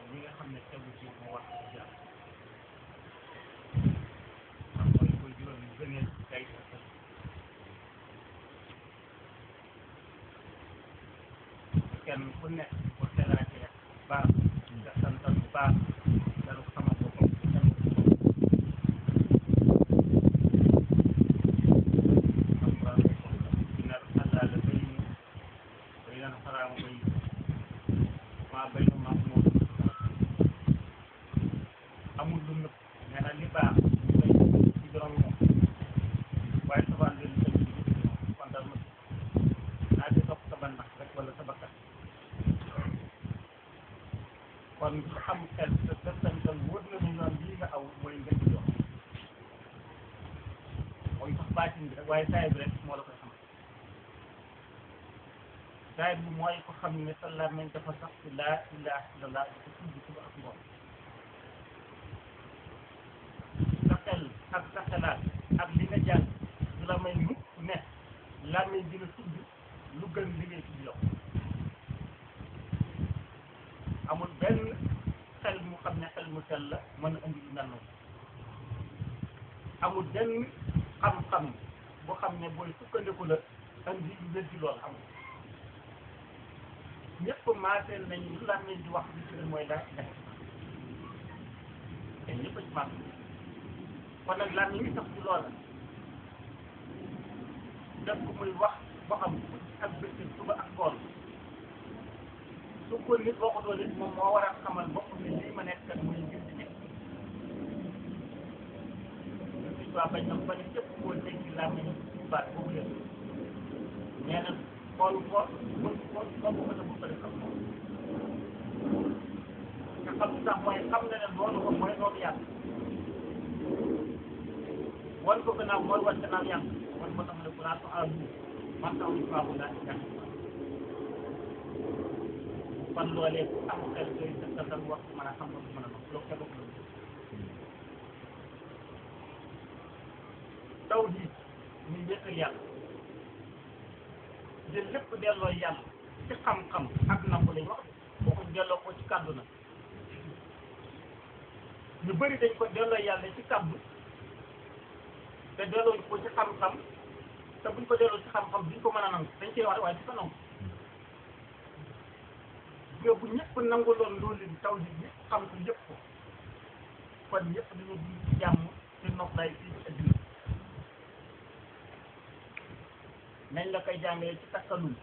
li nga xam ne tegu ci mu wax ci jàmm xam mooy koy juróom yu gëneel kay ak kenn ku nekk bu tegaatee baax nga santal bu baax dara ko xamal boppam bu kenn ku nekk xam nga dina àllaa la bay bay naan xaraamu bay maa bay nu maa moom amul lu nëpp nee na li baax ñu koy ci borom moom waaye sabaan leen tëj ci moom kon daal ma naa di topp sa bannax rek wala sa bakkan kon ku am xel te settantal wóor na ni noonu lii nga aw mooy ngeen di jox mooy sax baatin bi rek waaye saay bi rek moo la koy xamal saay bi mooy ko xam ne sa làmmiñ dafa sax ci laa ilaha illallah di ko tudd suba ak ngoon sa xel ak sa xelaat ak li nga jàng du la may mukk ne làmmiñ dina tudd lu gën li ngay tudd yow amul benn xel mu xam ne xel mu sell la mën a indi lu mel noonu amul benn xam-xam bu xam ne booy sukkandiku la indi lu weddi lool amul ñëpp maaseel nañ lu làmmiñ di wax li ci ne mooy laa ilaha te ñëpp a ci maas kon nag làmmiñ ngi tax ci loola def ko muy wax boo xam ak bëccëg suba ak ngoon su ko nit waxutoo nit moom moo war a xamal boppam ne lii ma nekk kat muy ngir di nekk si waa bañ na ba ne képp koo dégg làmmiñ baat boobu leen nee na xool ko mën ko ko ko ta bu ko def nga xam sax mooy xam na ne loolu ko mooy noonu yàlla wan ko gannaaw mooy wan gannaaw yàlla wan ko tax ne bu laa ko aadu man taw li faabu laa ci yàlla kon loolee ku am xel doy dëkkatal wax mën a xam lu mën a nox loolu tegu ko taw ji ñu wéetal yàlla jël lépp delloo yàlla ci xam-xam ak nangu lañ wax boo ko delloo ko ci kàddu na ñu bëri dañ ko delloo yàlla ci kàddu te delloo ko ci xam-xam te buñ ko delloo ci xam-xam duñ ko mën a nangu dañ cee wax rek waaye di ko nangu nga bu ñëpp nanguloon loolu di taw ji ñëpp xam ko yëpp ko kon ñëpp dañoo dund ci jàmm ci noflaay fii ci adduna nañ la koy jàngalee ci takkalul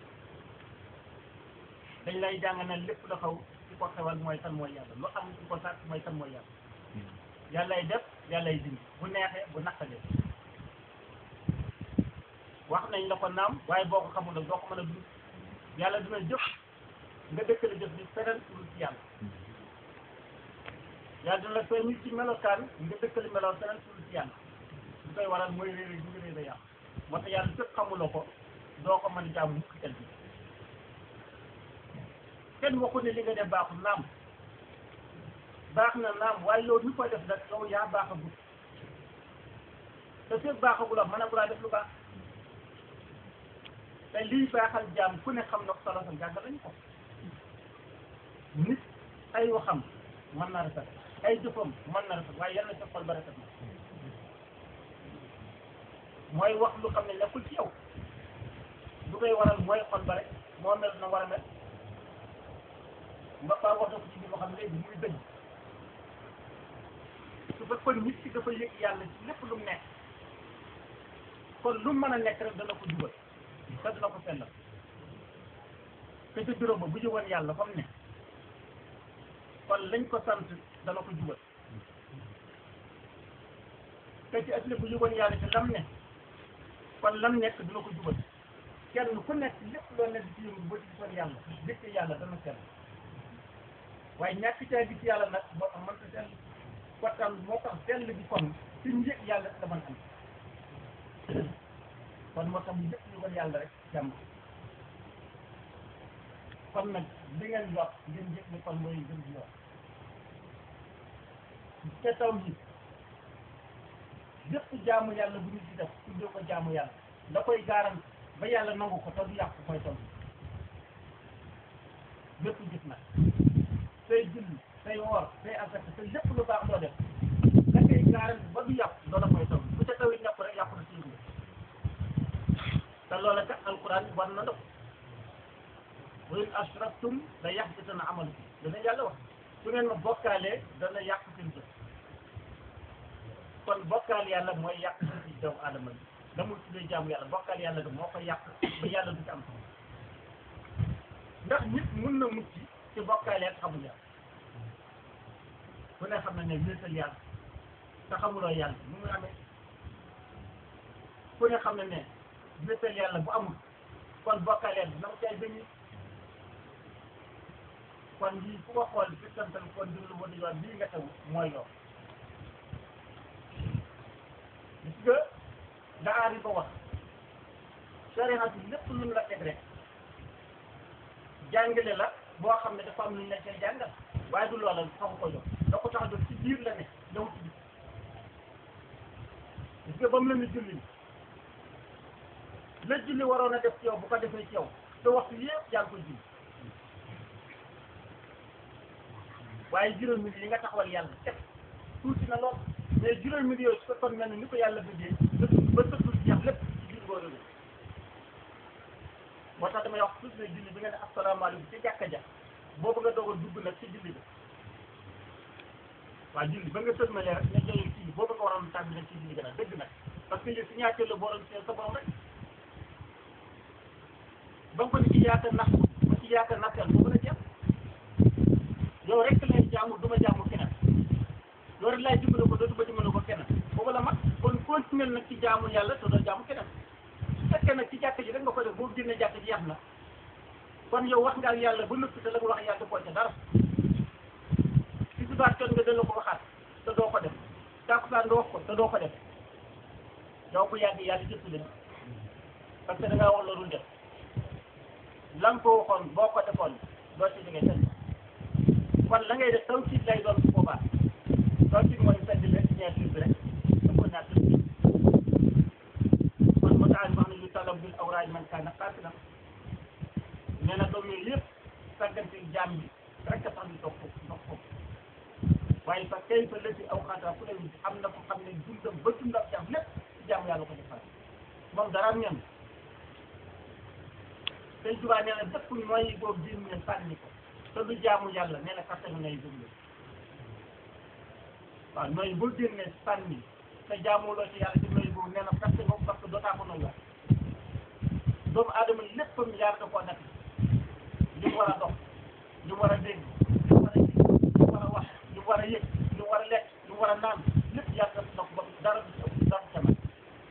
dañ lay jàng ne lépp la xaw ci ko xewal mooy kan mooy yàlla lu am ci ko sàkk mooy kan mooy yàlla yàllay def yàllay dindi bu neexee bu naqalee wax nañ la ko naam waaye boo ko xamul nag doo ko mën a dund yàlla dina jëf nga dëkkale jëf ni feneen pour ci yàlla yàlla dina la feeñu ci melokaan nga dëkkale meloon feneen pour ci yàlla lu koy waral mooy réere bi nga réere yàlla moo tax yàlla fekk xamuloo ko doo ko mën a jaamu mukk tel bi kenn waxu ne li nga def baaxul naam baax na naam waaye yow ñu koy def nag yow yaa baaxagul te fekk baaxagul mën a gulaa def lu baax te lii baaxal jaam ku ne xam na ko solo sam jàngal lañu ko nit ay waxam mën na rafet ay jëfam mën na rafet waaye yal na sa xol ba rafet na mooy wax lu xam ne nekkul ci yow lu koy waral mooy xol ba rek moo mel na war a mel nga ba wax na ko ci biir loo xam ne léegi muy dëgg su fekkoon nit ki dafa yëg yàlla ci lépp lu mu nekk kon lu mu mën a nekk rek dana ko jubal te dina ko sellal te ca bureau ba bu jëwoon yàlla fa mu ne kon lañ ko sant dana ko jubal te ci adduna bu jëwoon yàlla ci lam ne kon lam nekk dina ko jubal kenn ku nekk lépp loo nekk ci yëngu ba ci gisoon yàlla dëkk yàlla dana sell waaye ñàkk caa gis yàlla nag moo tax mënta sell kon moo tax sell bi kon ci njëg yàlla da mën am kon moo tax ñu lépp ñu ko yàlla rek jàmm kon nag li ngeen wax ngeen jëf ni kon mooy gën di wax te taw ji lépp jaamu yàlla bu ñu ci def tuddee ko jaamu yàlla la koy gaaram ba yàlla nangu ko te du yàqu mooy taw ji lépp jëf nag say julli say woor say asaka te lépp lu baax doo def da koy gaaral ba du yàqu loola mooy taw bu ca taw yi ñàpp rek yàqu na ci yëngu te loola kat alquran war na def wa in ashraktum la yaxbitanna amalukum dana yàlla wax su ngeen ma bokkaalee dana yàq seen jëf kon bokkaal yàlla mooy yàq ci doomu aadama bi la muy tuddee jaamu yàlla bokkaal yàlla ga moo ko yàq ba yàlla du ci am sama ndax nit mun na mucc ci bokkaale ak xamul yàlla ku ne xam na ne wéetal yàlla te xamuloo yàlla mu ngi amee ku ne xam na ne wéetal yàlla bu amul kon bokkaale yàlla dina ko cay bañ kon lii ku ko xool fi santal kon dina lu wëdd yoon lii nga taw mooy yoon gis nga daa di ko wax sariya bi lépp lu mu la teg rek jàngale la boo xam ne dafa am lu ñu la cay jàngal waaye du loola taxu ko jox da ko tax a jox ci biir la ne ñëw ci biir gis nga ba mu la ni julli la julli waroon a def ci yow bu ko defee ci yow te waxtu yëpp yaa ngi koy julli waaye juróomi yi nga taxawal yàlla teg tuuti na lool mais juróomi yooyu su fekkoon mel ni ni ko yàlla bëggee ba tëddul jeex lépp ci biir boo jógee moo tax damay wax toujours ne julli bi nga ne asalaamaaleykum ci jàkka ja boobu nga doog a dugg nag ci julli bi waaw julli ba nga sëlmalee rek nga jëlee ci boobu nga waroon tànn nag ci julli ga nag dëgg nag parce que yëf si ñaateel la boo doon seen sa borom rek ba nga ko ni ci yaakaar nax ba ci yaakaar naxteel boobu la jeex yow rek lay jaamu du ma jaamu keneen yow rek laay dimbale ko dootu ba dimbale ko keneen boobu la mag kon continuer nag ci jaamu yàlla te doo jaamu keneen su fekkee nag ci jàkk ji rek nga ko def boo génne jàkk ji yàq na kon yow wax nga ak yàlla ba noppi te la nga wax yàlla koo ca dara si subaat jot nga dana ko waxaat te doo ko def tàkkusaan nga wax ko te doo ko def yow bu yàgg yàlla jëpp leen parce que da ngaa wax loolu def la nga ko waxoon boo ko defoon doo ci jógee fenn kon la ngay def taw ci lay doon bu boobaa taw ci mooy fedd leen signature bi rek da ko naat kon mu taal wax ne yu talam bil awraaj man kaana qaatilan nee na doom yooyu yëpp sàggante jaam bi rek a tax ñu toog foofu ndox foofu waaye fa kay fa lësi aw xaataa fu ne am na ko xam ne dundam ba dundam jaam lépp ci jaamu yàlla ko defal moom dara am ñam tey jubaa nee na dëpp mooy boobu génne sànni ko te du jaamu yàlla nee na kattanu nay déglu waaw nooy boo génnee sànni te jaamuloo ci yàlla ci nooy boobu nee na katte boobu parce que dootaa ko nooy wax doomu aadama léppam yaar da koo nekk li mu war a dox li mu war a dégg li mu war a gis li mu war a wax li mu war a yëg li mu war a lekk li mu war a naan lépp yaar def na ko ba dara du ci ëpp dara ca man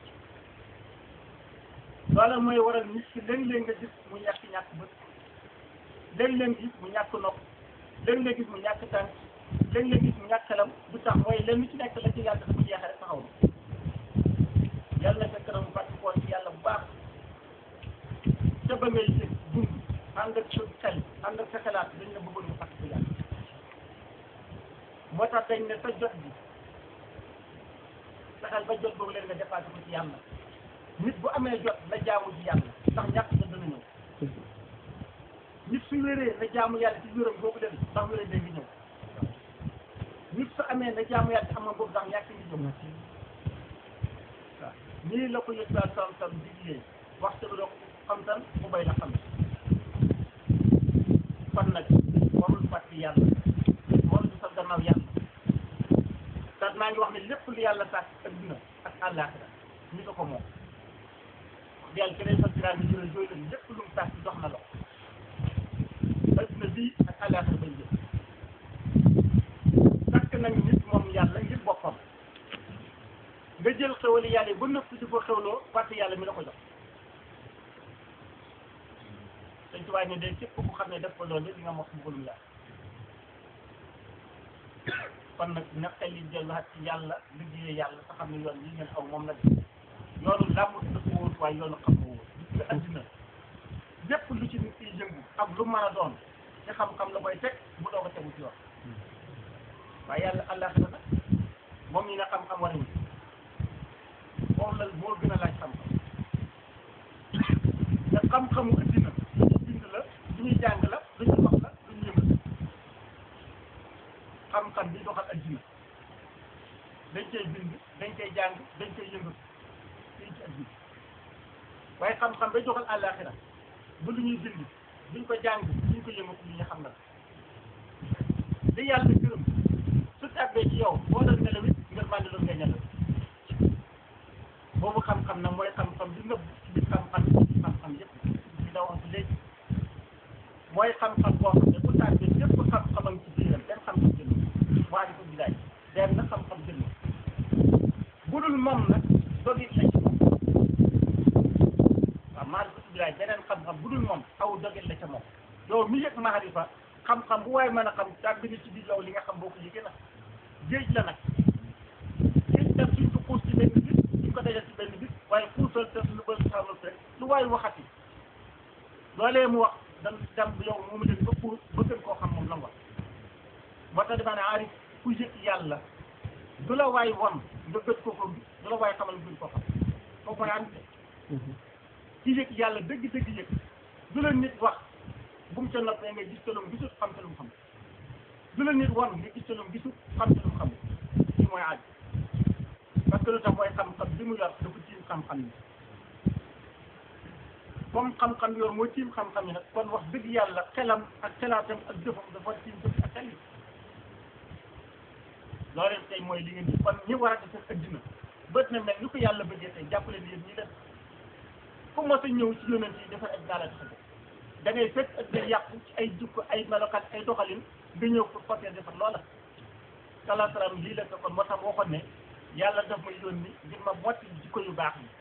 loolu mooy waral nit ki léeg-léeg nga gis mu ñàkk ñàkk bët léeg-léeg gis mu ñàkk nopp léeg-léeg gis mu ñàkk tànk léeg-léeg gis mu ñàkk xelam du tax mooy leen lu ci nekk la ci yàlla dafa jeexee rek taxaw na yàlla na fekk na mu fàcc koon ci yàlla bu baax ca ba ngay jëf dund ànd ak sa xel ànd ak sa xalaat dañ la bëggoon mu fàcc ko yàlla moo tax dañ ne sa jot bi fexeel ba jot boobu leen nga dépassé ko ci yàlla nit bu amee jot na jaamu ci yàlla ndax ñàkk nga dana ñëw nit su wéree na jaamu yàlla ci wéram boobu leen ndax wéree day ngi ñëw nit su amee na jaamu yàlla ci xam nga boobu ndax ñàkk ngi ñëw waaw nii la ko yëg daal sam sam diglee waxtu bi doo ko xam tan mu bay la xam kon nag warul fàtte yàlla warul sa gannaaw yàlla te maa ngi wax ne lépp lu yàlla sàkk adduna ak àllaaxira ñu ko ko moom yàlla keneen sa siraat bi jëlee jooy leen lépp lu mu sàkk jox na la adduna bii ak àllaaxira bañ jël sàkk nañu nit moom yàlla ngir boppam nga jël xewali yàlla yi ba noppi di ko xewloo fàtte yàlla mi la ko jox dañ tubaab ne day képp ku xam ne def ko loolu li nga mos mbugalum yàlla kon nag na xel yi delluwaat ci yàlla liggéeyee yàlla te xam ne yoon yi ngeen aw moom la de yoonu làmb dafa wóor waaye yoonu xam nga wóor gis nga addina lépp lu ci nit kiy yëngu ak lu mën a doon ci xam-xam la koy teg mu doog a tegu ci yoon waaye yàlla àllaaxira nag moom ñi ne xam-xam war nañu moom la moo gën a laaj xam-xam te xam-xamu addina lu ñu bind la lu ñuy jàng la lu ñu wax la lu ñu yëngal xam-xam bi doxal addina dañ koy bind dañ koy jàng dañ koy yëngatu fii ci addina waaye xam-xam bay doxal àllaaxira bu lu ñuy bind duñ ko jàng duñ ko yëngatu li ñu xam na li yàlla gërëm su tàbbee ci yow boo doon nelaw it nga màndi doon ngay nelaw boobu xam-xam nag mooy xam-xam bi nëbb ci biir xam-xam ci xam-xam yëpp bi la wax léegi mooy xam-xam boo xam ne bu tàbbee yëpp xam-xamam ci biiram benn xam-xam jël waa di ko bilaay benn xam-xam jël bu dul moom nag dogi la ci moom waaw maa di ko bilaay beneen xam-xam bu dul moom aw dogit la ca moom yow mi yëg maarifa xam-xam bu waaye mën a xam tàbbi na ci biir yow li nga xam boo ko yëgee nag géej la nag géej nag suñ ko xuus ci benn bit suñ ko dajal ci benn bit waaye xuusal te lu bëri xamal rek lu waaye waxati loolee mu wax dan dem yow moomu leen ba pour ba gën koo xam moom la nga moo tax damaa ne aarif ku yëg yàlla du la waay won nga gëj ko ko du la waay xamal gën ko xam kooku koy ànd ci yëg yàlla dëgg-dëgg yëg du la nit wax bu mu ca noppee nga gis te lu mu gisut xam te lu mu xam du la nit won nga gis te lu mu gisut xam te lu mu xam lii mooy aaj parce que lu tax mooy xam-xam bi mu yor dafa tiim xam-xam yi comme xam-xam yor mooy tiim xam-xam yi nag kon wax dëgg yàlla xelam ak xelaatam ak jëfam dafa tiim jëf ak xel yi loolu tey mooy li ngeen di kon ñi war a def seen addina bët na mel ni ko yàlla bëggee tey jàppale ni yéen ñi def fu mos a ñëw ci yonent yi dafa ak daala tax da ngay fekk ak day yàqu ci ay jukko ay melokaan ay doxalin nga ñëw pour côté defar loola salaa salaam lii la ko kon moo tax waxoon ne yàlla daf ma yónni ngir ma motti jikko yu baax yi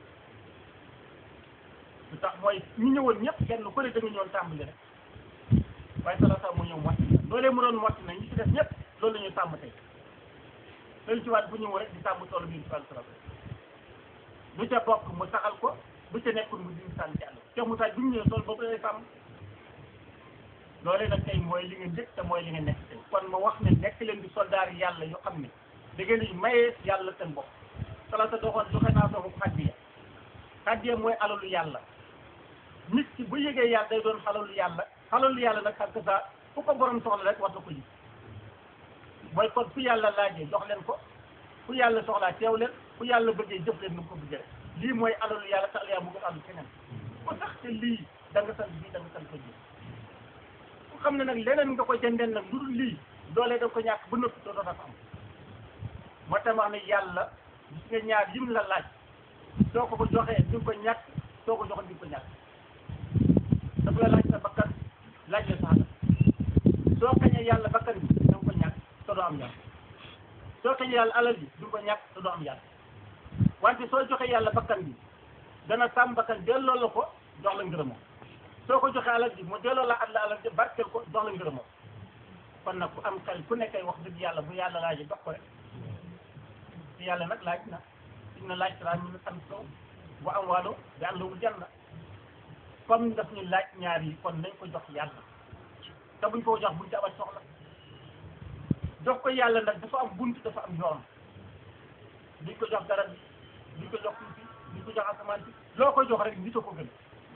lu tax mooy ñu ñëwoon ñëpp kenn ku ne da nga ñëwoon tàmbali rek waaye salaa salaam mu ñëw motti loolee mu doon motti na ñi ci def ñëpp loolu la ñuy tàmm tey loolu ci waat bu ñëw rek di tàmm toolu bi salaa salaam lu ca bokk mu saxal ko bu ca nekkul mu dindi sànni ci àll te mu tax bi mu ñëwee tool boobu lay sàmm loolee nag tey mooy li nga njëkk te mooy li nga nekk tey kon ma wax ne nekk leen di soldaar yàlla yoo xam ne da ngeen di mayee yàlla seen bopp sala sa doxoon joxe naa sama xaddiya xaddiya mooy alalu yàlla nit ki bu yëgee yàlla day doon xalalu yàlla xalalu yàlla nag ak sa fu ko borom soxla rek war na ko ji mooy kon fu yàlla laajee jox leen ko fu yàlla soxlaa teew leen fu yàlla bëggee jëf leen nu mu ko bëggee rek lii mooy alalu yàlla te yaa bëgg àllu keneen ku tax te lii da nga sant bii da nga sant ko ji ku xam ne nag leneen nga ko jëndeen nag lu dul lii doolee da nga ko ñàkk ba noppi doo doon am moo tax wax ne yàlla gis nga ñaar yim la laaj soo ko ko joxee di nga ko ñàkk soo ko joxee di nga ko ñàkk dafa la laaj sa bakkan laaj la sax soo xañee yàlla bakkan bi da nga ko ñàkk te doo am yàlla soo xañee yàlla alal bi di nga ko ñàkk te doo am yàlla wante soo joxee yàlla bakkan bi dana sàmm bakkan delloo la ko jox la ngërëmoo soo ko joxee alal bi mu delloo la at la alal bi barkeel ko jox la ngërëmoo kon nag ku am xel ku nekkay wax dëgg yàlla bu yàlla laajee jox ko rek te yàlla nag laaj na inna laaj tara min am sow bu am waalo bi am lawul janna comme daf ñu laaj ñaar yi kon nañ ko jox yàlla te buñ ko jox buñ ci amal soxla jox ko yàlla nag dafa am bunt dafa am yoon duñ ko jox garab bi duñ ko jox suuf si duñ ko jox asamaan si loo ko jox rek nit a ko gën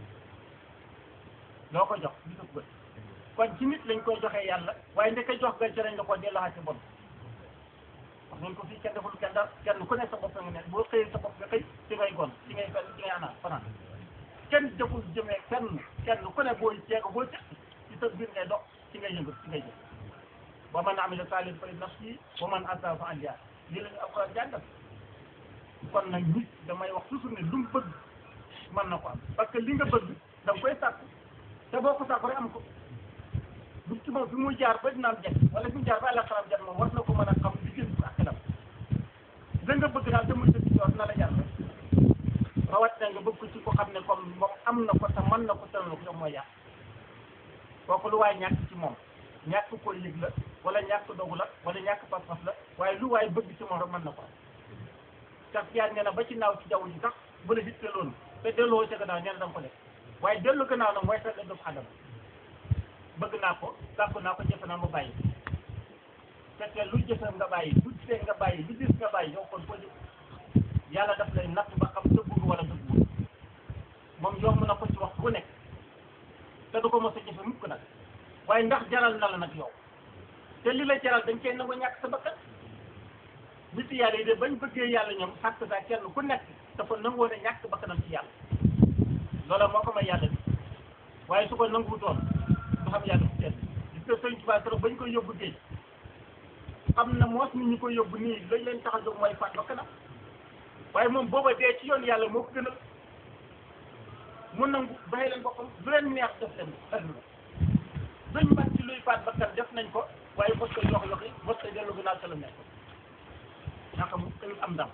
loo ko jox nit a ko gën kon ci nit lañ koy joxee yàlla waaye ndeke jox nga ci lañ la ko delloo ci bon wax nañ ko fii kenn deful kenn dara kenn ku ne sa bopp nga ne boo xëyee sa bopp nga xëy ci ngay gon ci ngay fen ci ngay anaan fanaan kenn deful jëmee kenn kenn ku ne booy ceego boo cëq ci sa biir ngay dox ci ngay yëngu ci ngay jëf wa man amila salihan fa li nafsihi wa man asaa fa alayha lii la ñu alxuraan jàngal kon nag nit damay wax toujours ne lu mu bëgg mën na ko am parce que li nga bëgg da nga koy sàkku te boo ko sàkku rek am ko bu ci moom fi muy jaar ba dina am jot wala fi mu jaar ba àlla xaram jot moom war na ko mën a xam li gën ak xelam da nga bëgg daal te muy dëgg yoon na la jar rek rawat na nga bëgg ko ci ko xam ne comme moom am na ko te mën na ko te na ko te mooy yàq kooku lu waay ñàkk ci moom ñàkk ko yëg la wala ñàkk dogu la wala ñàkk pas-pas la waaye lu waay bëgg ci moom rek mën na ko am tax yaar nee na ba ci naaw ci jaww ji sax bu la hitte loolu te delloo ca gannaaw nee na da nga ko def waaye dellu gannaaw nag mooy sa doomu adama bëgg naa ko sàkk naa ko jëfe naa ma bàyyi fekkee lu jëfe nga bàyyi lu gisee nga bàyyi lu gis nga bàyyi yow kon foo jëf yàlla daf lay natt ba xam dëggu nga wala dëggu moom yomb na ko ci wax bu nekk te du ko mos a jëfe mukk nag waaye ndax jaral na la nag yow te li la jaral dañ cee nangu ñàkk sa bakkan nit yàlla yi de bañ bëggee yàlla ñoom sàkk saa kenn ku nekk dafa nangoo ne ñàkk bakkanam ci yàlla loola moo ko may yàlla bi waaye su ko nanguwutoon du xam yàlla ci kenn gis nga sëñ Tuubaa keroog bañ koy yóbbu géej xam na moos nit ñi koy yóbbu nii lañ leen tax a jóg mooy faat bakkanam waaye moom booba dee ci yoon yàlla moo ko gënal mu nangu bàyyi leen boppam du leen neex def leen adduna duñ man ci luy faat bakkan def nañ ko waaye mos koy yox yoxi mos koy dellu gannaaw sa la nekk naka mu koy am ndam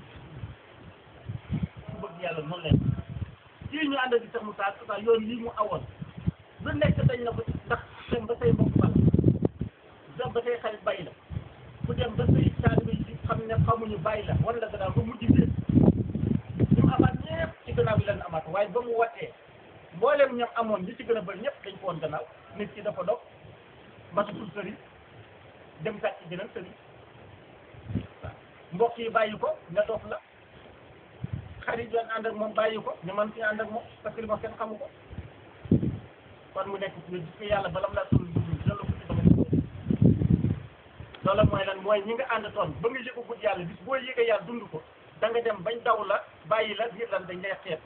su bëgg yàlla noonu leen kii ñu ànd di sax mu saa saa yoon lii mu awoon lu nekk dañ na ko ndax dem ba say mbokk bala dem ba say xarit bàyyi la ku dem ba say taalibe yi xam ne xamuñu bàyyi la wan la gannaaw ba mujj biir ñu mu amaat ñëpp ci gannaaw yi leen amaat waaye ba mu watee mboolem ñoom amoon ñi ci gën a bëri ñëpp dañ ko woon gannaaw nit ki dafa dog matatul sëriñ dem sàcc ci beneen sëriñ waaw mbokk yi bàyyi ko nga dof la xarit yoon ànd ak moom bàyyi ko ñu mën ci ànd ak moom parce que li ma kenn xamu ko kon mu nekk ci gis nga yàlla balam laa tul dugg loolu ko ci dama loolu mooy lan mooy ñi nga ànd toon ba nga yëgu guddi yàlla bis boo yëgee yàlla dund ko da nga dem bañ daw la bàyyi la ngir lan dañ lay xeet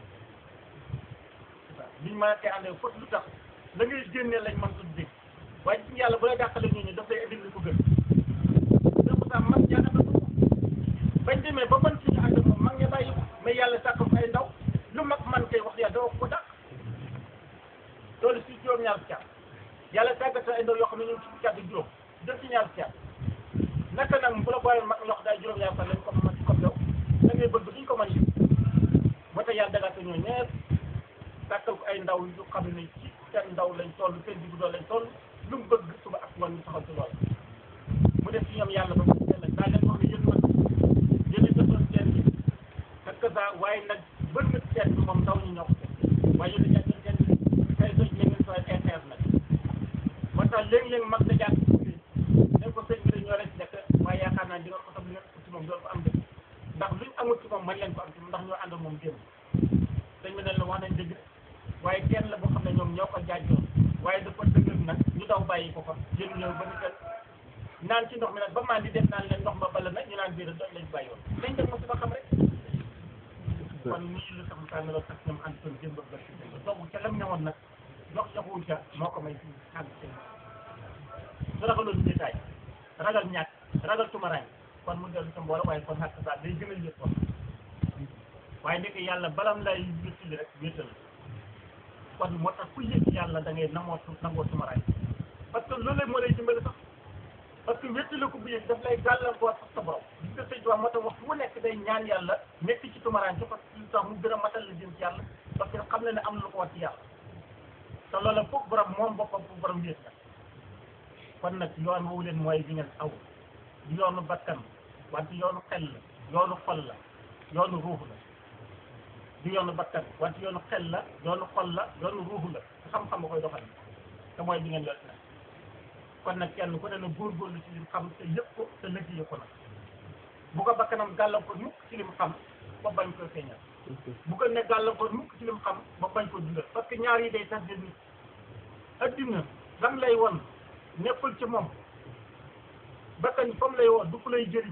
waaw liñ mën a tee ànd fot lu tax la ngay génnee lañ mën tudd dégg waaye ci yàlla bu lay dàqale ñooñu daf lay indil li ko gën dëgg sax mag ñaa ànd ko bañ demee ba mën suñu ànd moom mag ña bàyyi ko mais yàlla sàkk ko ay ndaw lu mag man koy wax yàlla doo ko dàq loolu si juróom-ñaar fukki at yàlla tàggat ay ndaw yoo xam ne ñoom ci fukki at ak juróom def ci ñaar fukki at naka nag bu la booyee mag ñoo xam daay juróom-ñaar fukki at lañ ko mën comme yow da ngay bëgg duñ ko mën yëpp moo tax yàlla dagaate ñoo ñeer tàkkal ko ay ndaw yu xam ne ci seen ndaw lañ toll seen diggu doon lañ toll lu mu bëgg suba ak ngoon ñu taxaw ci loolu mu def ci ñoom yàlla ba mu teel a daa leen wax ne yéen man yéen a defoon seen bi parce que ça waaye nag bën na seen bi moom ndaw ñi ñoo ko def waaye yéen a jàpp seen bi tey sëñ bi ngeen sooy interne nag moo tax léegi-léegi mag da jàpp ci ne ko sëñ bi dañoo rek nekk waaye yaakaar naa di nga ko xam li nga ko ci moom doon ko am dëgg ndax luñ amul ci moom man leen ko am ci moom ndax ñoo ànd ak moom démb sëñ bi ne la wax nañ dëgg waaye kenn la boo xam ne ñoom ñoo ko jaajoon waaye dafa dëgër nag ñu daw bàyyi ko fa jël ñëw ba ñu kat naan ci ndox mi nag ba maan di def naan leen ndox ma bala nag ñu naan biir doñ lañ bàyyi woon nañ dem ma si ba xam rek kon nii lu tax mu tànn loolu ak ñoom ànd toon démb ba ci démb dogu ca lam ne woon nag jox joxuwul ca moo ko may fi ànd seen su ragaloon détail ragal ñàkk ragal tumaraay kon mu dellu sa mbooloo waaye kon xàq saa day gën a yëg wax waaye nekk yàlla balam lay wéttali rek wéttal kon moo tax ku yëg yàlla da ngay namoo nangoo tumaraay parce que loolu moo lay dimbali sax parce que wéttali ko bu yëg daf lay gàllankoor sax sa borom gis nga sëñ Tuubaa moo tax wax fu mu nekk day ñaan yàlla nekk ci tumaraay ci parce que lu tax mu gën a matal la jëm ci yàlla parce que xam na ne am na lu ko war ci yàlla te loolu foog borom moom boppam foog borom wéet la kon nag yoon woowu leen mooy bi ngeen aw du yoonu bakkan wante yoonu xel la yoonu xol la yoonu ruux la du yoonu bakkan wante yoonu xel la yoonu xol la yoonu ruux la xam-xam nga koy doxal te mooy bi ngeen yor nag kon nag kenn ku ne na góorgóorlu ci lim xam te yëpp ko te liggéey ko nag bu ko bakkanam gàllankoor mukk ci lim xam ba bañ koy feeñal bu ko ne gàllankoor mukk ci lim xam ba bañ ko dundal parce que ñaar yi day tax de nit addina lam lay won nekkul ci moom bakkan comme lay woo du ku lay jëriñ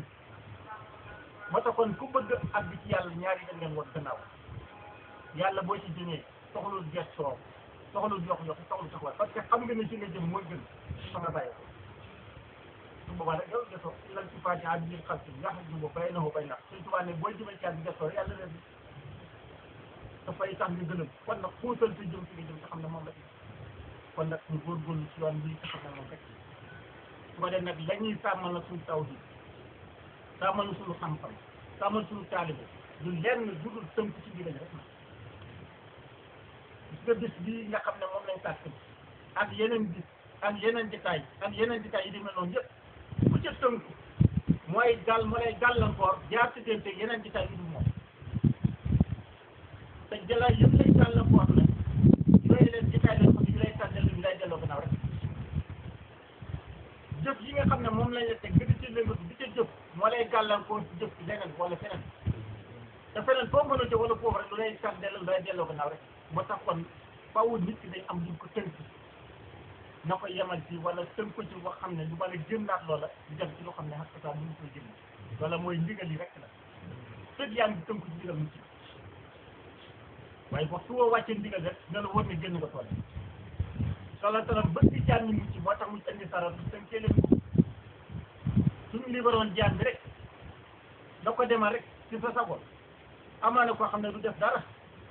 moo tax kon ku bëgg àgg ci yàlla ñaari dañ leen woon gannaaw yàlla boo ci jëmee soxlul gestoo soxlul yox yox soxlul taxawaay parce que xam nga ne ci nga jëm mooy gën fa nga bàyyi ko su boobaa nag yow gestoo lan ci fàcce àdd yi xam si nga xam ne bay na ko bay na suñ tubaab ne booy jëmee ci yàlla gestoo yàlla leen dafay tax nga gënal kon nag xuusal te jëm ci nga jëm te xam ne moom la kon nag ñu góorgóorlu ci yoon bii te xam ne moom rek su ko def nag la ñuy sàmmal na suñu taw bi sàmmal na suñu xam-xam sàmmal suñu taalibe du lenn du dul tënk ci biir rek na gis nga bis bii nga xam ne moom lañ sàkk ak yeneen bis ak yeneen détail ak yeneen détail yi demee noonu yëpp bu ca tënku mooy gàll moo lay gàllankoor jaar ci diggante yeneen détail yi du moom te jëlaat yëpp lay gàllankoor la yooyu leen détail lañ ko yu lay tànnal yu lay delloo gannaaw rek jëf yi nga xam ne moom lañ la teg nga di ci lëngatu di ca jëf moo lay gàllankoor ci jëf ci leneen wala feneen te feneen foo mën a jëf wala foofu rek lu lay tànnal lu lay delloo gannaaw rek moo tax kon faaw nit ki day am luñ ko tënk na ko yemal ci wala tënk ko ci boo xam ne du mën a jëndaat loola di dem ci loo xam ne xas saa mënu koy jënd wala mooy ndigal yi rek la fekk yaa ngi tënk ci ndigal mu ci waaye waxtu woo wàccee ndigal rek dina la wóor ne génn nga tool sala talam bëgg ci jaan ñi mucc moo tax mu indi sarat du tënkee leen ko suñu libéroon jaan bi rek da ko demal rek ci sa sago amaana koo xam ne du def dara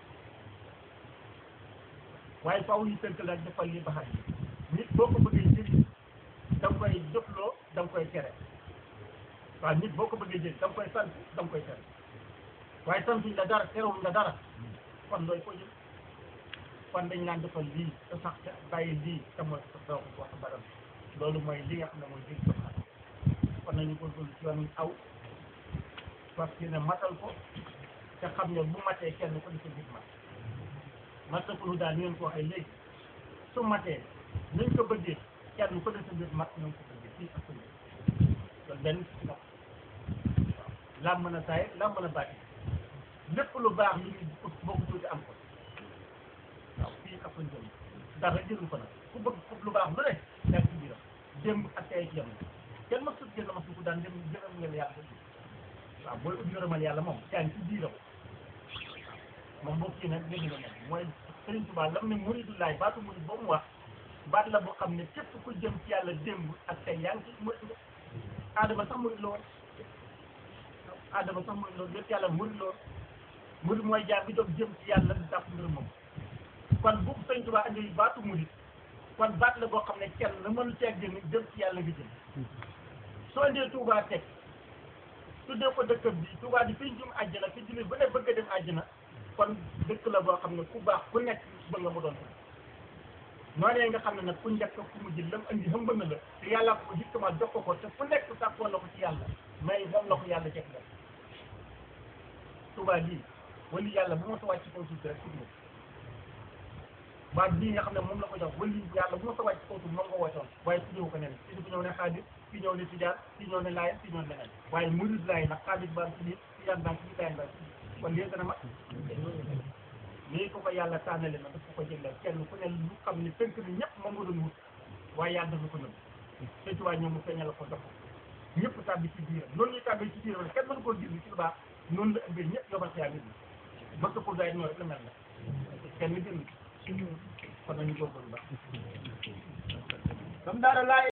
waaye faaw ñu tënk la defal li baxat nit boo ko bëggee jëriñ da nga koy jëfloo da nga koy tere waaw nit boo ko bëggee jëriñ da nga koy sant da nga koy tere waaye santuñ la dara terewuñ la dara kon looy ko jël kon dañ naan defal lii te sax te bàyyi lii te mooy doo ko wax baram loolu mooy li nga xam ne mooy jëriñ ko xam kon nañu góorgóorlu ci yoon aw parce que ne matal ko te xam ne bu matee kenn ko di ko gis mat matakulu daal ni ngeen ko waxee léegi su matee nañ ko bëggee kenn ko def sa biir mat nañ ko bëggee fii ak suñu loolu benn si ndox waaw lam mën a saay lam mën a bàtti lépp lu baax li ñu ut boo ko tuuti am ko waaw fii ak suñu jëm dara jëru ko nag ku bëgg ku lu baax lu ne nekk ci biiram démb ak tey ci yam kenn ma sut kenn ma suku daan dem jërëm ngeen yàlla waaw booy ut ngërëmal yàlla moom yaa ngi ci biiram moom boo kii nag léegi nga nekk mooy Sëriñ Tuubaa lam ne muridullaay baatu murid boo mu wax baat la boo xam ne képp ku jëm ci yàlla démb ak tey yaa ngi ci murid nga aadama sax murid la woon aadama sax murid la woon lépp yàlla murid la woon murid mooy jaar bi doog jëm ci yàlla di dàpp ngërëm moom kon bu Sëriñ Tuubaa andi baatu murid kon baat la boo xam ne kenn la mënu cee génn jëm ci yàlla nga jëm soo andee Tuubaa teg tuddee ko dëkkam bi Tuubaa di fi jëm àjjana fi jullit ba ne bëgg a dem àjjana kon dëkk la boo xam ne ku baax ku nekk bëgg nga mu doon ko noonee nga xam ne nag ku njëkk ku mujj lam andi xëmb na la te yàlla ko justement jox ko ko te fu nekk sàkkoo la ko ci yàlla mais moom la ko yàlla jekk la Tuubaa lii wali yàlla bu ma sa wàcc kaw suuf rek tudd baat bii nga xam ne moom la ko jox wali yàlla bu ma sa wàcc kaw suuf moom nga wootoon waaye tuddewu ko neneen ci ñëw ne xaadir ci ñëw ne tijaan ci ñëw ne laayeen ci ñëw ne leneen waaye murid laay nag xaadir baa ci biir tijaan baa ci biir laayeen baa ci biir kon lii gën a mat nii ko ko yàlla tànnale na daf ko ko jëndal kenn ku ne lu xam ne tënk ni ñëpp moom nga doon wut waaye yàlla dafa ko nëbb te ci waa ñoom mu feeñal ko dox ñëpp tàbbi ci biiram noonu ñuy tàbbi ci biiram kenn mënu koo gis ci lu baax noonu la ëmbee ñëpp yobal xiyaa nit ñi bëgg pour daay ñoo rek la mel na kenn gën kon nañu góorgóorlu baax